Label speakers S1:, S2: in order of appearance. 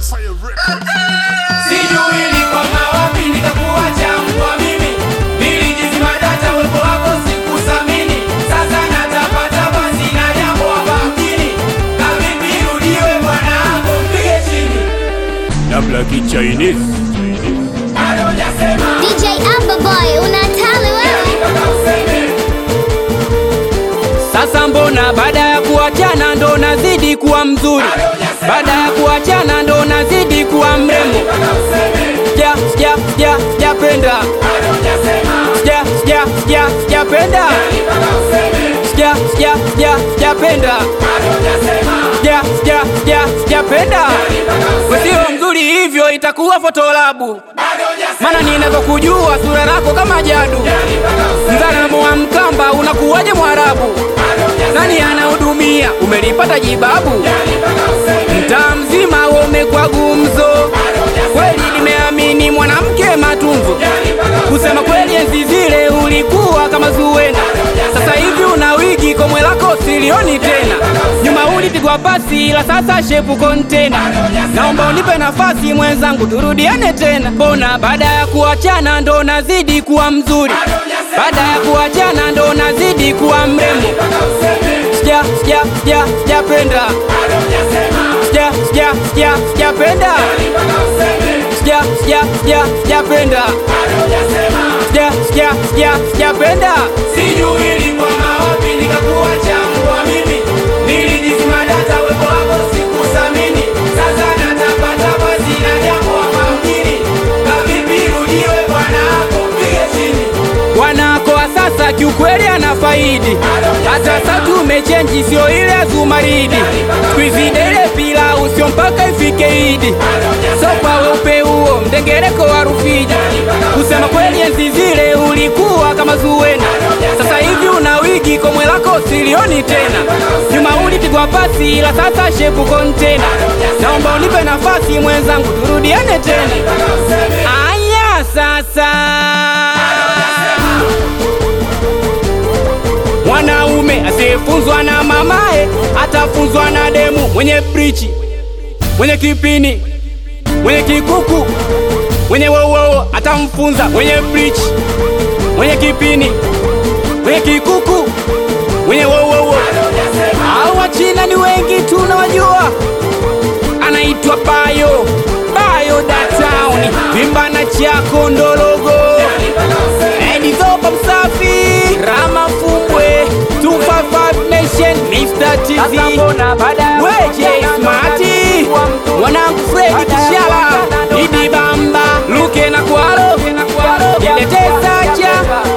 S1: Sijui nilikwama wapi nikakuacha mbwa mimi Nilijizima data uwepo wako sikuthamini Sasa natapatapa sina jambo hapa mjini Kavipi rudiwe mwanangu mpige chini
S2: Dabla Chinese
S1: Bado hujasema
S3: DJ Amber Boy, unatali wewe?
S1: mpaka useme
S4: Sasa mbona baada ya kuachana ndo nazidi kuwa mzuri, baada ya kuachana ndo nazidi kuwa mrembo.
S1: mpaka useme
S4: Sija sija sija sijapenda,
S1: Bado hujasema
S4: sija sija sija sijapenda,
S1: mpaka useme
S4: sija sija sija sijapenda,
S1: Bado hujasema
S4: sija sija sija sijapenda.
S1: mpaka useme
S4: Sio mzuri hivyo, itakuwa fotolabu,
S1: Bado hujasema
S4: maana ninavyokujua sura lako kama jadu.
S1: mpaka useme
S4: Mzalamo wa Mkamba unakuwaje Mwarabu?
S1: Bado hujasema
S4: Nani anahudumia? Umelipata jibabu?
S1: mpaka useme
S4: Mtaa mzima umekuwa gumzo, kweli nimeamini mwanamke matunzo. Kusema kweli, enzi zile ulikuwa kama Zuwena, sasa hivi una wigi, komwe lako silioni tena. Nyuma ulipigwa pasi, ila sasa shepu kontena. Naomba unipe nafasi mwenzangu, turudiane tena. Mbona baada ya kuachana ndo nazidi kuwa mzuri, baada ya kuachana ndo nazidi kuwa mrembo. Sija sija sija sijapenda sija sija sija sijapenda sija sija sija sijapenda sija sija sija sijapenda
S1: Sijui nilikwama wapi nikakuacha mbwa mimi Nilijizima data uwepo wako sikuthamini Sasa natapatapa sina jambo hapa mjini Kavipi rudiwe bwana hapo mpige chini
S4: wanako wa sasa kiukweli ana faidi hata sasa tumechenji sio ile ya zumaridi twizidele pila usio mpaka ifike idi so kwa weupe huo mdengereko wa rufiji kusema kweli enzi zile ulikuwa kama zuwena sasa hivi una wigi komwe lako silioni tena nyuma ulipigwa pasi ila sasa shepu kontena naomba unipe nafasi mwenzangu turudiane tena aya sasa Mwanaume asiyefunzwa na mamae atafunzwa na demu mwenye brichi, mwenye kipini, mwenye kikuku, mwenye wowowo atamfunza mwenye brichi, mwenye kipini, mwenye kikuku, mwenye wowowo. Hao wachina ni wengi tunawajua, anaitwa Bayo Bayo Datown, vimbana chako ndologo Edizopa msafi Rama Fumbwe 255 Nation Mr. TZ Weje Smarty Mwanangu Fredi Kishala Idi Bamba Luke na Kwaro Ilete Sacha